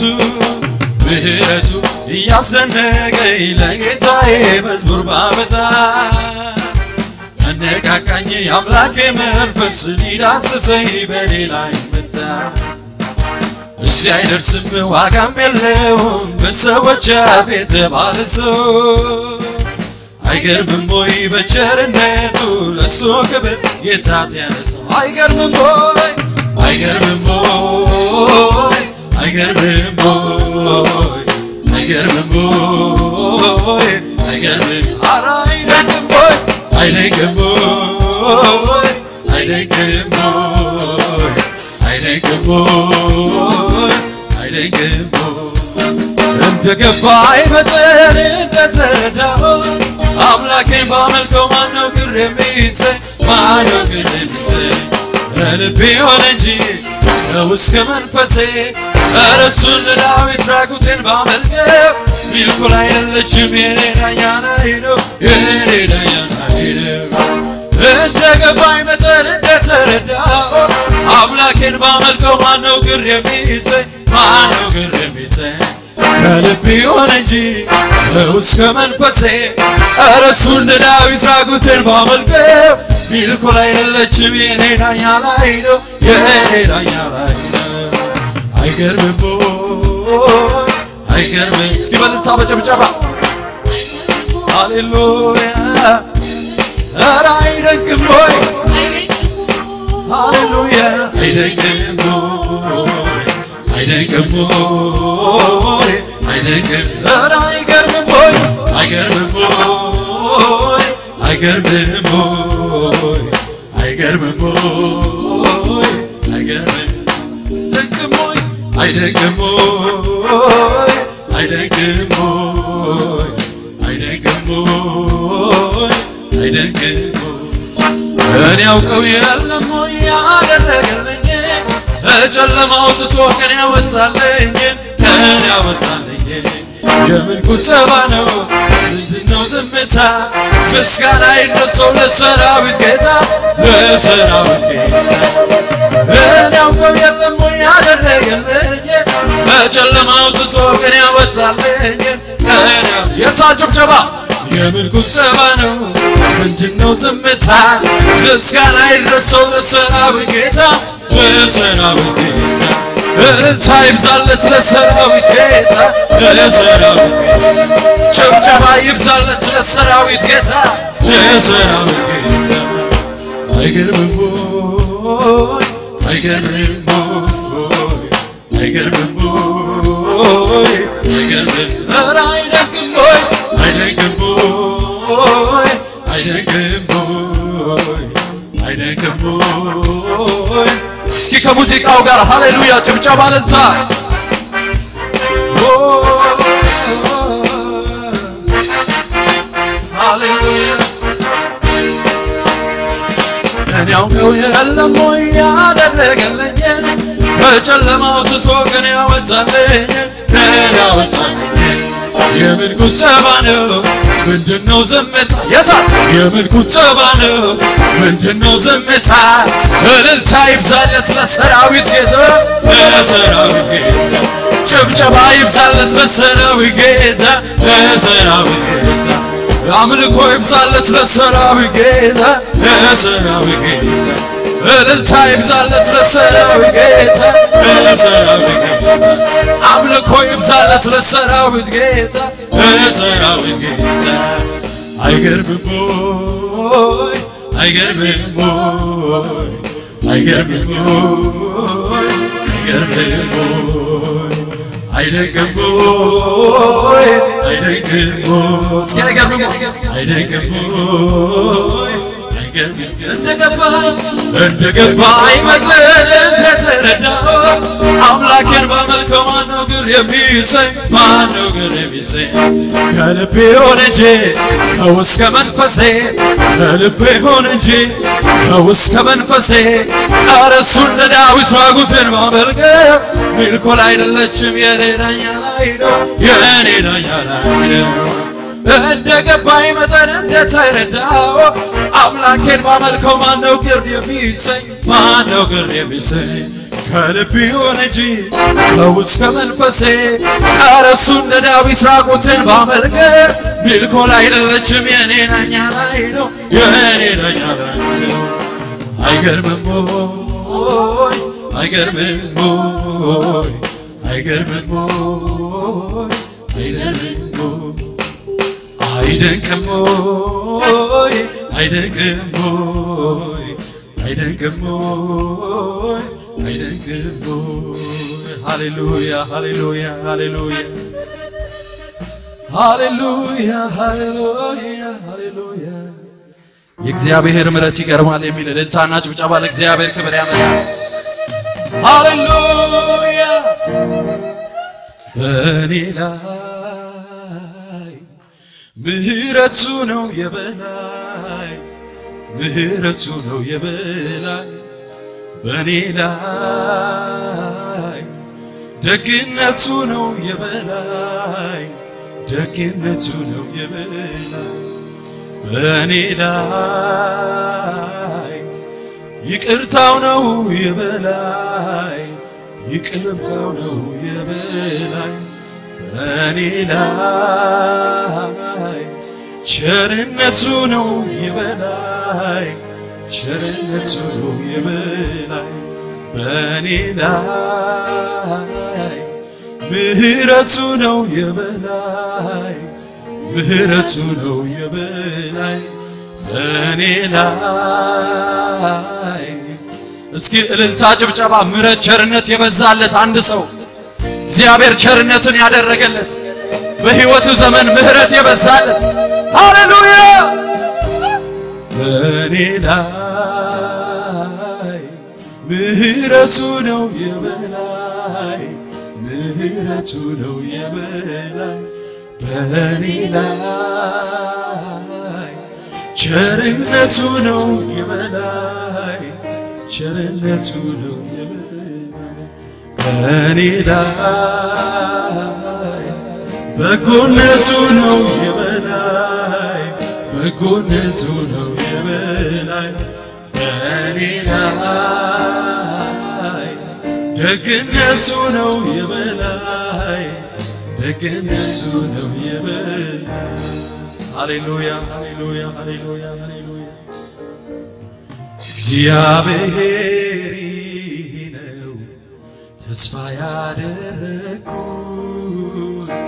ምህረቱ እያስደነቀኝ ለጌታዬ መዝሙር ባመጣ ያነቃቃኝ የአምላኬ መንፈስ ሊዳስሰኝ በኔ ላይ መጣ። እሺ አይደርስም ዋጋም የለውም በሰዎች አፍ የተባለ ሰው አይገርምም ወይ በቸርነቱ ለሱ ክብር ጌታ ሲያነሳው አይገርምም ወይ አይገርምም ወይ አይገርምም ወይ አይገርምም ወይ አይገርምም ኧረ አይደንቅም ወይ አይደንቅም ወይ አይደንቅም ወይ አይደንቅም ወይ አይደንቅም እንደገባኝ መጠን እንደተረዳው አምላኬን ባመልከው ማነው ግር የሚሰኝ ማነው ግር የሚሰኝ ከልቤ ሆነ እንጂ ነው እስከ መንፈሴ ኧረ እሱን ለዳዊት ራቁቴን ባመልከው ሚልኩል አይደለችም የኔ ዳኛ ላይ ነው የኔ ዳኛ ላይ ነው እንደገባኝ መጠን እንደተረዳው አምላኬን ባመልከው ማነው ግር የሚሰኝ ማነው ግር የሚሰኝ ከልቤ ሆነ እንጂ ነው እስከ መንፈሴ ኧረ እሱ እንደ ዳዊት ራቁቴን ባመልከው ሚልኩል አይደለችም የኔ ዳኛ ላይ ነው የኔ ዳኛ ላይ ነው አይገርምም ወይ አይገርምም እስኪ በልልታ በጭብጨባ ሃሌሉያ ኧረ አይደንቅም ወይ ሃሌሉያ አይደንቅም ወይ አይደንቅም ወይ አይደንቅም ኧረ አይገርምም ወይ አይገርምም ወይ አይገርምም ወይ አይገርምም ወይ አይገርምም ድንቅም ወይ አይደንቅም ወይ አይደንቅም ወይ አይደንቅም ወይ አይደንቅም እኔ ያውቀው የለም ወይ ያደረገልኝ በጨለማው ጥሶ ቀን ያወጣልኝ ቀን ያወጣልኝ የምን ቁጠባ ነው ምንድነው ዝምታ ምስጋና ይድረሰው ለሰራዊት ጌታ ለሰራዊት ጌታ እኔ ያውቀው የለም ወይ ያደረገልኝ በጨለማው ጥሶ ቀን ያወጣልኝ ቀን የታ ጭብጨባ የምን ቁጠባ ነው ምንድነው ዝምታ ምስጋና ይድረሰው ለሰራዊት ጌታ ለሰራዊት ጌታ እልልታ ይብዛለት ለሰራዊት ጌታ ለሰራዊት ጌታ ጭብጨባ ይብዛለት ለሰራዊት ጌታ ለሰራዊት ጌታ አይገርምም ወይ አይገርምም ወይ አይገርምም ወይ አይገርምም ኧረ አይደንቅም ወይ አይደንቅም ወይ አይደንቅም ወይ አይደንቅም ወይ እስኪ ከሙዚቃው ጋር ሃሌሉያ ጭብጨባ ለልታ ሃሌሉያ እኔ ያውቀው የለም ወይ ያደረገልኝ በጨለማው ትሶ ቀን ያወጣልኝ ቀን ያወጣልኝ የምን ቁጠባ ነው ምንድነው ዝምታ የታ የምን ቁጠባ ነው ምንድነው ዝምታ እልልታ ይብዛለት ለሰራዊት ጌታ ለሰራዊት ጌታ ጭብጨባ ይብዛለት ለሰራዊት ጌታ ለሰራዊት ጌታ አምልኮ ይብዛለት ለሰራዊት ጌታ ለሰራዊት ጌታ እልልታ ይብዛለት ለሰራዊት ጌታ ለሰራዊት ጌታ አምልኮ ይብዛለት ለሰራዊት ጌታ ለሰራዊት ጌታ አይገርምም ወይ አይገርምም ወይ አይገርምም ወይ አይገርምም ወይ አይደንቅም ወይ አይደንቅም ወይ እስኪ አይገርምም ወይ አይደንቅም ወይ አይገርምም እንደገባኝ እንደገባኝ መጠን እንደተረዳው አምላኬን ባመልከው ማነው ግር የሚሰኝ ማነው ግር የሚሰኝ ከልቤ ሆነ እንጂ ከውስጥ ከመንፈሴ ከልቤ ሆነ እንጂ ከውስጥ ከመንፈሴ ኧረ እሱን ለዳዊት ራቁቴን ባመልከው ሚልኮል አይደለችም የኔ ዳኛ ላይ ነው የኔ ዳኛ ላይ ነው እንደ ገባኝ መጠን እንደተረዳው አምላኬን ባመልከው ማነው ቅር የሚሰኝ ማነው ቅር የሚሰኝ ከልብ ይሁን እንጂ ከውስጥ ከመንፈሴ ኧረ እሱ እንደ ዳዊት ራቁትን ባመልከ ሚልኮል አይደለችም የኔ ነኛ ላይ ነው የኔ ነኛ ላይ ነው አይገርምም ሆይ አይገርምም ሆይ አይገርምም ሆይ አይገርምም ሆይ አይደንቅም ሆይ አይደንቅም ሆይ አይደንቅም ሆይ አይደንቅም ሆይ ሃሌሉያ ሃሌሉያ ሃሌሉያ ሃሌሉያ ሃሌሉያ ሃሌሉያ የእግዚአብሔር ምሕረት ይገርማል የሚል እልልታና ጭብጨባ ለእግዚአብሔር ክብር ያመጣል። ሃሌሉያ በእኔ ላይ ምሕረቱ ነው የበላይ ምሕረቱ ነው የበላይ በእኔ ላይ ደግነቱ ነው የበላይ ደግነቱ ነው የበላይ በእኔ ላይ ይቅርታው ነው የበላይ ይቅርታው ነው የበላይ በእኔ ላይ ቸርነቱ ነው የበላይ ቸርነቱ ነው የበላይ በእኔ ላይ ምሕረቱ ነው የበላይ ምሕረቱ ነው የበላይ በእኔ ላይ እስኪ እልልታ ጭብጨባ ምሕረት ቸርነት የበዛለት አንድ ሰው እግዚአብሔር ቸርነትን ያደረገለት በሕይወቱ ዘመን ምሕረት የበዛለት ሃሌሉያ በእኔ ላይ ምሕረቱ ነው የበላይ ምሕረቱ ነው የበላይ በእኔ ላይ ቸርነቱ ነው የበላይ ቸርነቱ ነው የበላይ በእኔ ላይ በጎነቱ ነው የበላይ በጎነቱ ነው የበላይ በእኔ ላይ ደግነቱ ነው የበላይ ደግነቱ ነው የበላይ ሃሌሉያ ሃሌሉያ ሃሌሉያ ሃሌሉያ እግዚአብሔር ነው ተስፋ ያደረኩት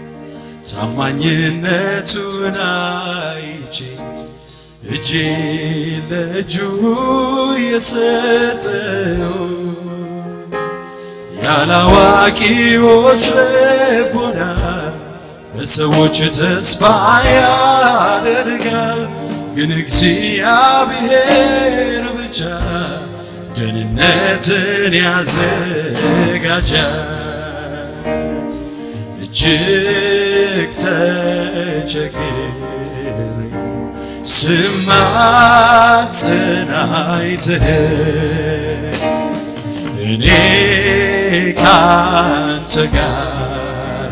ታማኝነቱን አይቼ እጄ ለእጁ የሰጠው ያላዋቂዎች ልቦና በሰዎች ተስፋ ያደርጋል፣ ግን እግዚአብሔር ብቻ ደህንነትን ያዘጋጃል። እጅግ ተቸግሬ ስማጽን አይተህ እኔ ካንተ ጋር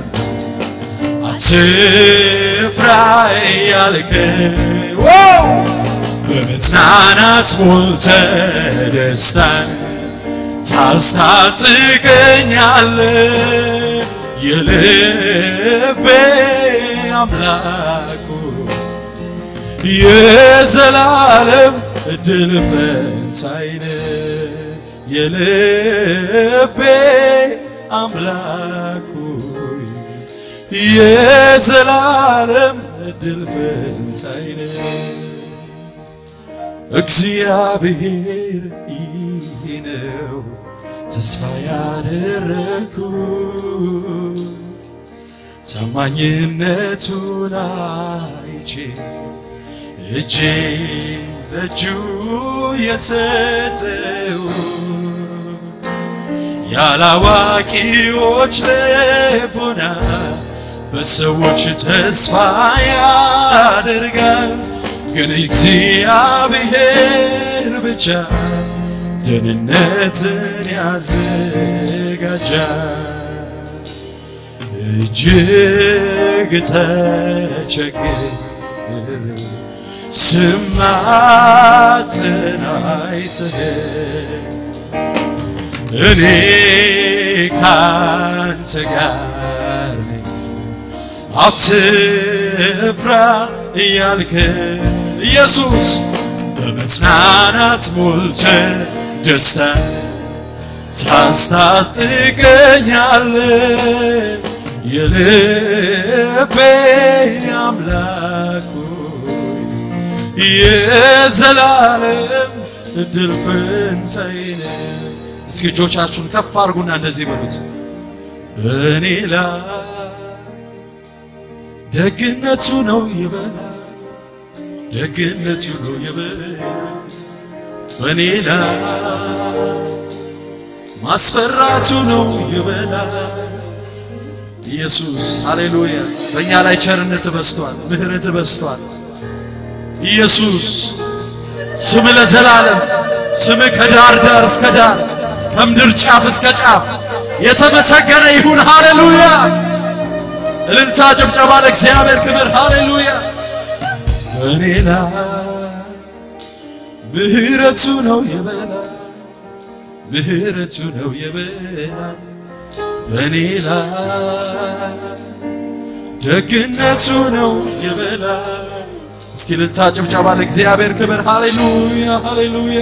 አትፍራ ያልከኝ በመጽናናት ሞልተ ደስታን ታስታጥቀኛለ የልቤ አምላኩ የዘላለም እድል ፈንታይነ የልቤ አምላኩ የዘላለም እድል ፈንታይነ እግዚአብሔር ይህ ነው ተስፋ ያደረግኩት ታማኝነቱን አይቼ እጄ ለእጁ የሰጠው ያላዋቂዎች ልቦና በሰዎች ተስፋ ያደርጋል፣ ግን እግዚአብሔር ብቻ ደህንነትን ያዘጋጃል። እጅግ ተቸግር ስማትን አይተህ እኔ ካንተ ጋር ነኝ አትፍራ እያልክ ኢየሱስ በመጽናናት ሞልተ ደስታ ታስታጥቀኛል የልቤ አምላክ ሆይ የዘላለም እድል ፈንታዬ ነህ። እስኪ እጆቻችሁን ከፍ አድርጉና እንደዚህ በሉት በእኔ ላይ ደግነቱ ነው ይበላል ደግነቱ ነው ይበላል በእኔ ላይ ማስፈራቱ ነው ይበላል ኢየሱስ ሃሌሉያ በእኛ ላይ ቸርነት በስቷል ምህረት በስቷል ኢየሱስ ስም ለዘላለም ስም ከዳር ዳር እስከ ዳር ከምድር ጫፍ እስከ ጫፍ የተመሰገነ ይሁን ሃሌሉያ እልልታ ጭብጨባ ለእግዚአብሔር ክብር ሃሌሉያ በእኔ ላይ ምህረቱ ነው የበላይ ምህረቱ ነው የበላይ በእኔ ላይ ደግነቱ ነው የበላይ እስኪ እልልታ ጭብጨባ ለእግዚአብሔር ክብር ሃሌሉያ ሃሌሉያ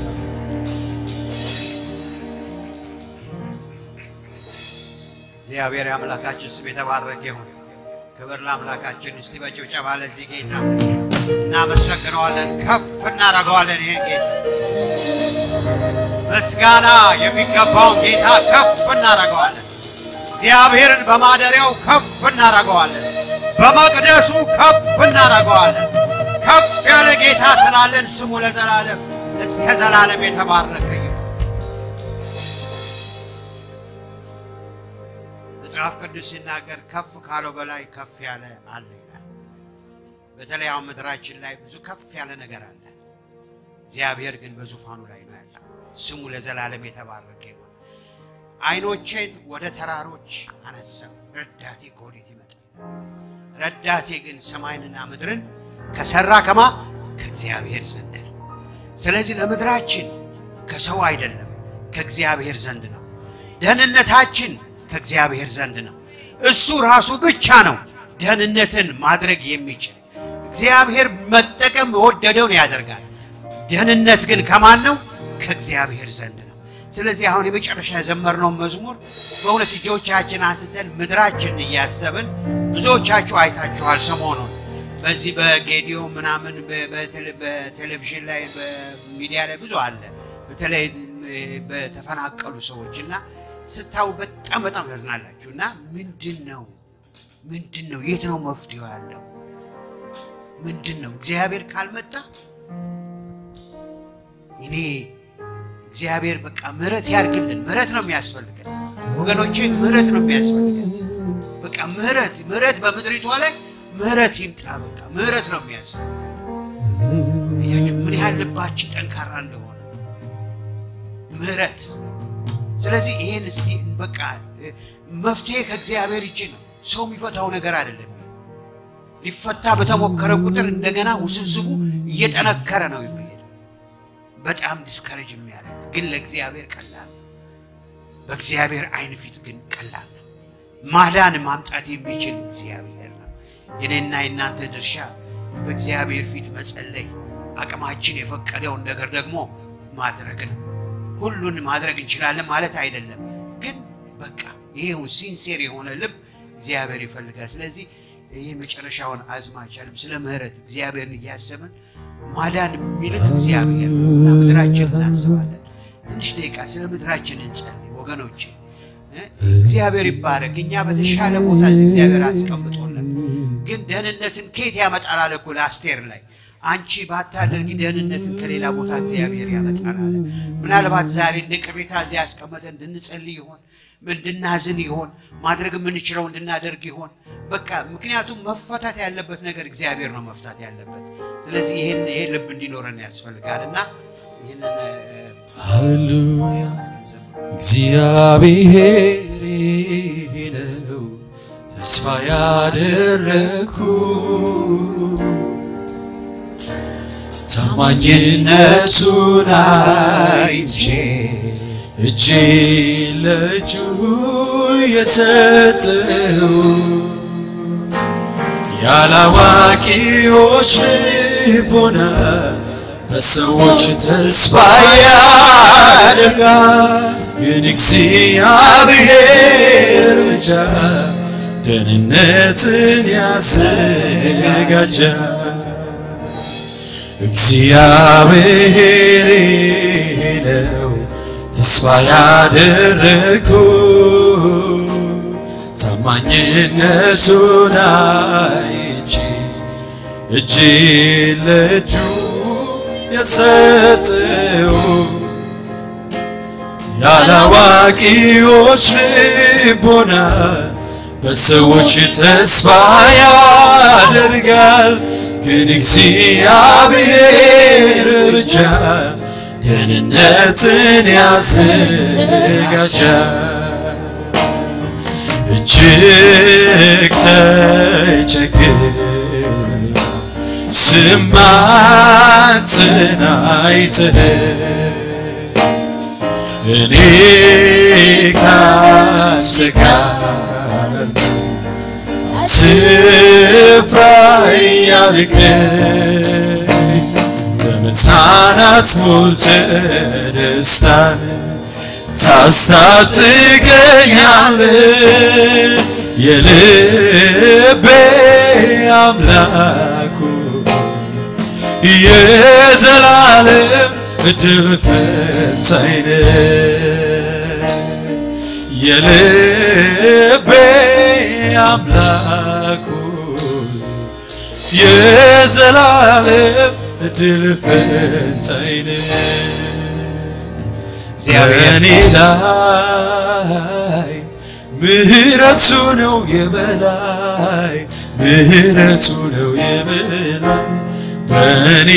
እግዚአብሔር አምላካችን ስም የተባረከ ይሁን። ክብር ለአምላካችን። እስቲ በጭብጨባ ለዚህ ጌታ እናመሰግነዋለን፣ ከፍ እናደርገዋለን። ይህን ጌታ ምስጋና የሚገባውን ጌታ ከፍ እናደርገዋለን። እግዚአብሔርን በማደሪያው ከፍ እናደርገዋለን፣ በመቅደሱ ከፍ እናደርገዋለን። ከፍ ያለ ጌታ ስላለን ስሙ ለዘላለም እስከ ዘላለም የተባረከ ይሁን። መጽሐፍ ቅዱስ ሲናገር ከፍ ካለው በላይ ከፍ ያለ አለ ይላል። በተለይ አሁን ምድራችን ላይ ብዙ ከፍ ያለ ነገር አለ። እግዚአብሔር ግን በዙፋኑ ላይ ነው ያለው። ስሙ ለዘላለም የተባረከ ይሁን። ዓይኖቼን ወደ ተራሮች አነሳው፣ ረዳቴ ከወዴት ይመጣል? ረዳቴ ግን ሰማይንና ምድርን ከሰራ ከማ ከእግዚአብሔር ዘንድ ነው። ስለዚህ ለምድራችን ከሰው አይደለም ከእግዚአብሔር ዘንድ ነው። ደህንነታችን ከእግዚአብሔር ዘንድ ነው። እሱ ራሱ ብቻ ነው ደህንነትን ማድረግ የሚችል። እግዚአብሔር መጠቀም የወደደውን ያደርጋል። ደህንነት ግን ከማን ነው? ከእግዚአብሔር ዘንድ ነው። ስለዚህ አሁን የመጨረሻ የዘመርነው መዝሙር በእውነት እጆቻችን አንስተን ምድራችን እያሰብን ብዙዎቻችሁ አይታችኋል ሰሞኑን በዚህ በጌዲዮ ምናምን በ- በቴሌ- በቴሌቪዥን ላይ በሚዲያ ላይ ብዙ አለ። በተለይ በተፈናቀሉ ሰዎች እና ስታዩ በጣም በጣም ታዝናላችሁ። እና ምንድን ነው ምንድን ነው የት ነው መፍትሄው ያለው? ምንድን ነው እግዚአብሔር ካልመጣ እኔ እግዚአብሔር በቃ ምሕረት ያርግልን። ምሕረት ነው የሚያስፈልገን ወገኖቼ፣ ምሕረት ነው የሚያስፈልገን። በቃ ምሕረት ምሕረት በምድሪቷ ላይ ምሕረት ይምጣ። በቃ ምሕረት ነው የሚያስፈልገን። አያችሁ ምን ያህል ልባችን ጠንካራ እንደሆነ ምሕረት። ስለዚህ ይሄን እስቲ በቃ እ፣ መፍትሄ ከእግዚአብሔር እጅ ነው። ሰው የሚፈታው ነገር አይደለም። ሊፈታ በተሞከረ ቁጥር እንደገና ውስብስቡ እየጠነከረ ነው የሚሄድ። በጣም ዲስከሬጅ የሚያደርግ ግን ለእግዚአብሔር ቀላል ነው። በእግዚአብሔር ዓይን ፊት ግን ቀላል ነው። ማዳን ማምጣት የሚችል እግዚአብሔር ነው። የኔና የእናንተ ድርሻ በእግዚአብሔር ፊት መጸለይ፣ አቅማችን የፈቀደውን ነገር ደግሞ ማድረግ ነው። ሁሉን ማድረግ እንችላለን ማለት አይደለም፣ ግን በቃ ይሄው ሲንሴር የሆነ ልብ እግዚአብሔር ይፈልጋል። ስለዚህ ይህ መጨረሻውን አዝማቻልም ስለ ምሕረት እግዚአብሔርን እያሰብን ማዳን የሚልክ እግዚአብሔር እና ምድራችን እናስባለን። ትንሽ ደቂቃ ስለ ምድራችን እንጸልይ ወገኖቼ። እ? እግዚአብሔር ይባረክ። እኛ በተሻለ ቦታ እዚህ እግዚአብሔር አስቀምጦልን፣ ግን ደህንነትን ከየት ያመጣል አለ እኮ ለአስቴር ላይ አንቺ ባታደርጊ ደህንነትን ከሌላ ቦታ እግዚአብሔር ያመጣል አለ። ምናልባት ዛሬ እንደ ቅሬታ እዚያ ያስቀመጠ እንድንጸልይ ይሆን እንድናዝን ይሆን ማድረግ የምንችለው እንድናደርግ ይሆን በቃ ምክንያቱም መፈታት ያለበት ነገር እግዚአብሔር ነው መፍታት ያለበት። ስለዚህ ይህን ይሄ ልብ እንዲኖረን ያስፈልጋል እና ይህንን እ፣ ሃሌሉያ ዘምሩ። እግዚአብሔር ይሄ ነው ተስፋ ያደረግኩ ታማኝነቱን አይቼ እጄ ለእጁ የሰጠው ያላዋቂዎች ልቦና በሰዎች ተስፋ ያደርጋል፣ ግን እግዚአብሔር ብቻ ደህንነትን ያዘጋጃል። እግዚአብሔር ነው ተስፋ ያደረግኩ ታማኝነቱን አይቼ እጄ ለእጁ የሰጠው ያላዋቂዎች ልቦና በሰዎች ተስፋ ያደርጋል፣ ግን እግዚአብሔር ብቻ ደህንነትን ያዘጋጃል። እጅግ ተቸግር ስማትን አይተህ እኔ ካንተ ጋር ስፍራ ያርቀኝ በመጽናናት ሞልተህ ደስታን ታስታጥቀኛለህ የልቤ አምላኩ የዘላለም እድል ፈንታዬ ነህ የልቤ አምላኩ የዘላለም እድል ፈንታዬ ነህ እግዚአብሔር በእኔ ላይ ምህረቱ ነው የበላይ ምህረቱ ነው የበላይ በእኔ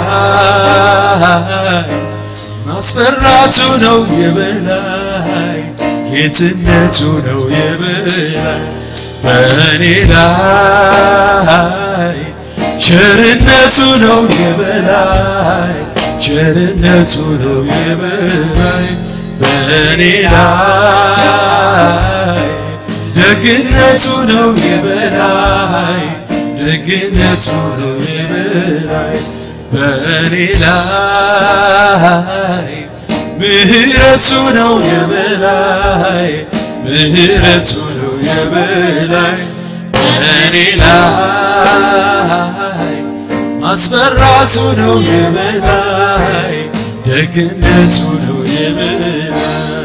ላይ ማስፈራቱ ነው የበላይ ጌትነቱ ነው የበላይ በእኔ ላይ ቸርነቱ ነው የበላይ ቸርነቱ ነው የበላይ በእኔ ላይ ደግነቱ ነው የበላይ ደግነቱ ነው የበላይ በእኔ ላይ ምህረቱ ነው የበላይ ምህረቱ ነው የበላይ በእኔ ላይ ማስፈራቱ ነው የበላይ ደግነቱ ነው የበላይ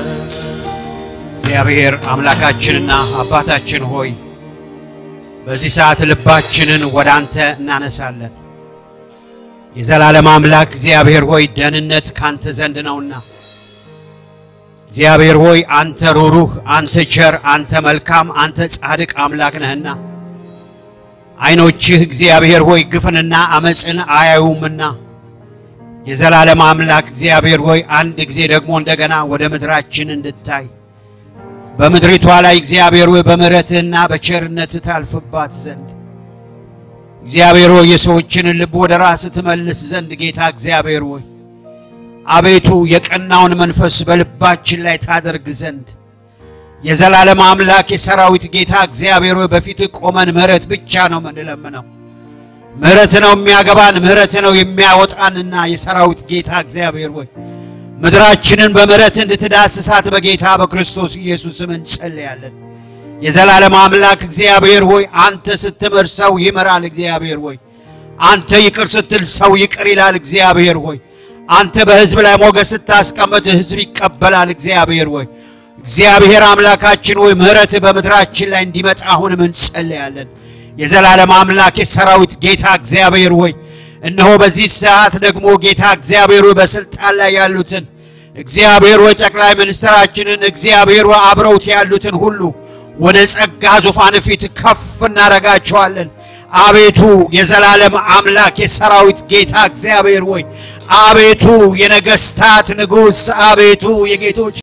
እግዚአብሔር አምላካችንና አባታችን ሆይ በዚህ ሰዓት ልባችንን ወደ አንተ እናነሳለን። የዘላለም አምላክ እግዚአብሔር ሆይ ደህንነት ካንተ ዘንድ ነውና እግዚአብሔር ሆይ አንተ ሩሩህ፣ አንተ ቸር፣ አንተ መልካም፣ አንተ ጻድቅ አምላክ ነህና ዓይኖችህ እግዚአብሔር ሆይ ግፍንና አመፅን አያዩምና የዘላለም አምላክ እግዚአብሔር ሆይ አንድ ጊዜ ደግሞ እንደገና ወደ ምድራችን እንድታይ በምድሪቷ ላይ እግዚአብሔር ሆይ በምሕረትህና በቸርነትህ ታልፍባት ዘንድ እግዚአብሔር ሆይ የሰዎችን ልብ ወደ ራስህ ትመልስ ዘንድ ጌታ እግዚአብሔር ሆይ አቤቱ የቀናውን መንፈስ በልባችን ላይ ታደርግ ዘንድ የዘላለም አምላክ የሰራዊት ጌታ እግዚአብሔር ሆይ በፊትህ ቆመን ምሕረት ብቻ ነው የምንለምነው። ምሕረት ነው የሚያገባን፣ ምሕረት ነው የሚያወጣንና የሰራዊት ጌታ እግዚአብሔር ሆይ ምድራችንን በምሕረት እንድትዳስሳት በጌታ በክርስቶስ ኢየሱስ ስም እንጸልያለን። የዘላለም አምላክ እግዚአብሔር ሆይ አንተ ስትምር ሰው ይምራል። እግዚአብሔር ሆይ አንተ ይቅር ስትል ሰው ይቅር ይላል። እግዚአብሔር ሆይ አንተ በሕዝብ ላይ ሞገስ ስታስቀምጥ ሕዝብ ይቀበላል። እግዚአብሔር ሆይ እግዚአብሔር አምላካችን ሆይ ምሕረት በምድራችን ላይ እንዲመጣ አሁንም እንጸልያለን። የዘላለም አምላክ የሰራዊት ጌታ እግዚአብሔር ሆይ እነሆ በዚህ ሰዓት ደግሞ ጌታ እግዚአብሔር ሆይ በስልጣን ላይ ያሉትን እግዚአብሔር ሆይ ጠቅላይ ሚኒስትራችንን እግዚአብሔር ሆይ አብረውት ያሉትን ሁሉ ወደ ጸጋ ዙፋን ፊት ከፍ እናረጋቸዋለን። አቤቱ የዘላለም አምላክ የሰራዊት ጌታ እግዚአብሔር ሆይ አቤቱ የነገስታት ንጉሥ አቤቱ የጌቶች